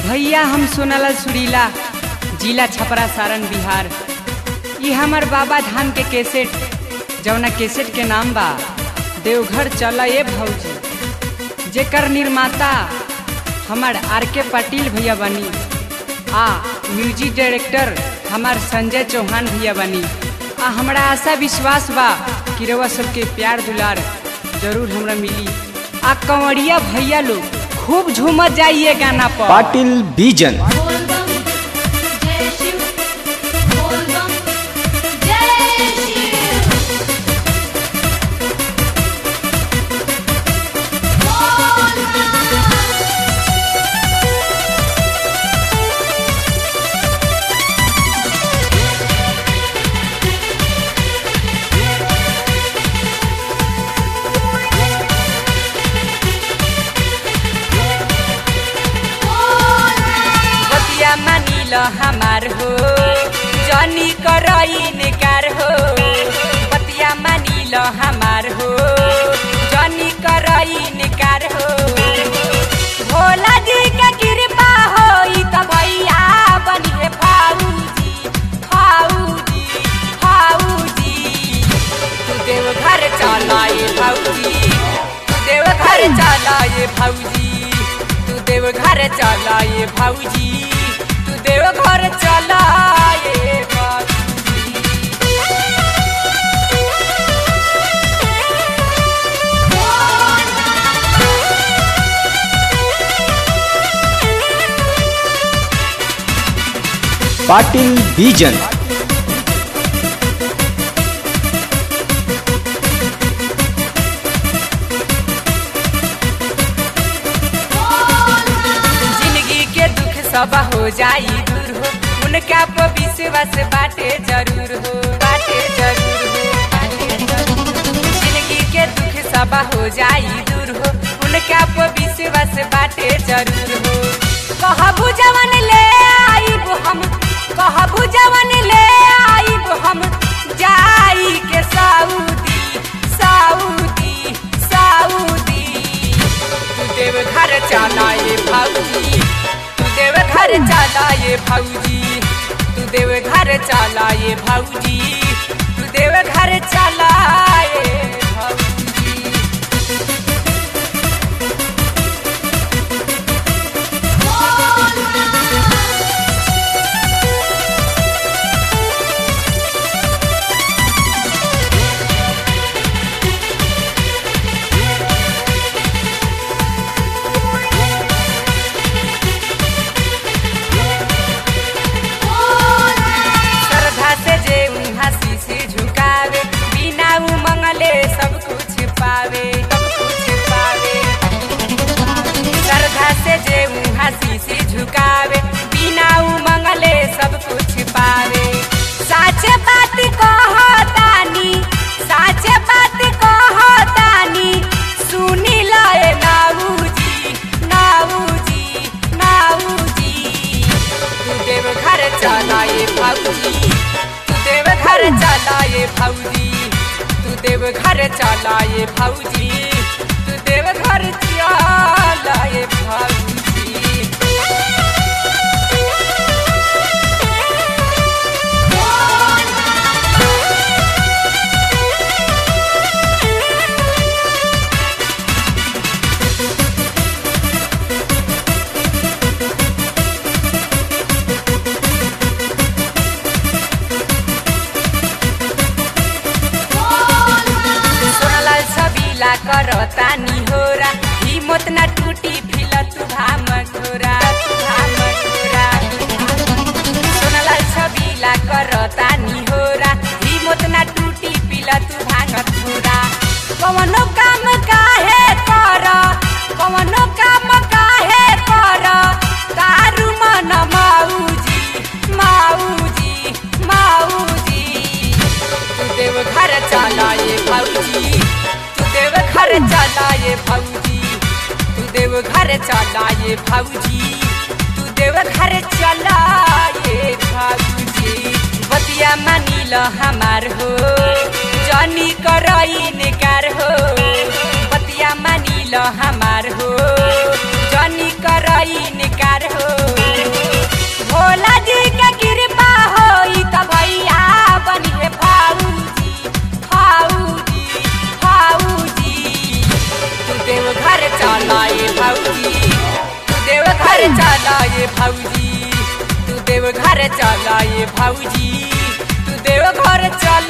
भैया हम सोनालाल सुरीला जिला छपरा सारण बिहार ये हमर बाबा धाम के केसेट जौना केसेट के नाम बा देवघर चला ए भौजी जेकर निर्माता हमार आर के पाटिल भैया बनी आ म्यूजिक डायरेक्टर हमार संजय चौहान भैया बनी आ हमरा आशा विश्वास बा कि रउआ सबके प्यार दुलार जरूर हमरा मिली आ कंवरिया भैया लोग खूब झूमत जाइए गाना पर पाटिल बीजन बोलबम जय शिव बोलबम जय शिव बोलबम बतिया मानिल हमार हो जनी करई निकार हो बतिया मानिल हमार हो जनी करई निकार हो भोला जी के कृपा हो त भैया बनिए फाऊजी फाऊजी फाऊजी तू देव घर चलाए भाऊजी तू देव घर चलाए भाऊजी तू देव घर चलाए भाऊजी तू देव घर चलाए भाऊजी पाटिल बीजन जिंदगी के दुख सब हो जाई दूर हो उनका पर विश्वास बाटे जरूर हो बाटे जरूर हो बाटे जरूर हो। जिंदगी के दुख सब हो जाई दूर हो उनका पर विश्वास बाटे जरूर हो कहबू जवन ले आईब हम कहबू जवन ले आईब हम जाई के सऊदी सऊदी सऊदी तू देव घर चलाए भाऊजी तू देव घर चलाए भाऊजी तू देव घर चलाए भाऊजी तू देव घर चलाए भाऊजी श्रद्धा से जे हंसी से झुकावे बिना उमंगले सब कुछ पावे सब कुछ पावे श्रद्धा से जे हंसी से झुकावे बिना उमंगले सब कुछ पावे साचे बात कहतानी साचे बात कहतानी सुनी लाए नाऊजी नाऊजी नाऊजी तू देव घर चलाए भाऊजी तू देव घर चलाए भाऊजी तू देव घर चलाए भाऊजी तू देव घर चलाए भाऊजी सोनालाल सबीला करतानी होरा हिम्मत न टूटी फिल तू भाम घोरा तू भाम घोरा सोनालाल सबीला करतानी होरा हिम्मत न टूटी फिल तू भांग घोरा कवनो काम काहे कर कवनो काम काहे कर तारू मन माऊजी माऊजी माऊजी तू देव घर चलाए भाऊजी तू देव घर चलाए भाऊजी तू देव घर चलाए भाऊजी तू देव घर चलाए भाऊजी बतिया मानिल हमार हो जनी करई निकार हो बतिया मानिल हमार हो जनी करई निकार हो ए भौजी तू देव घर चल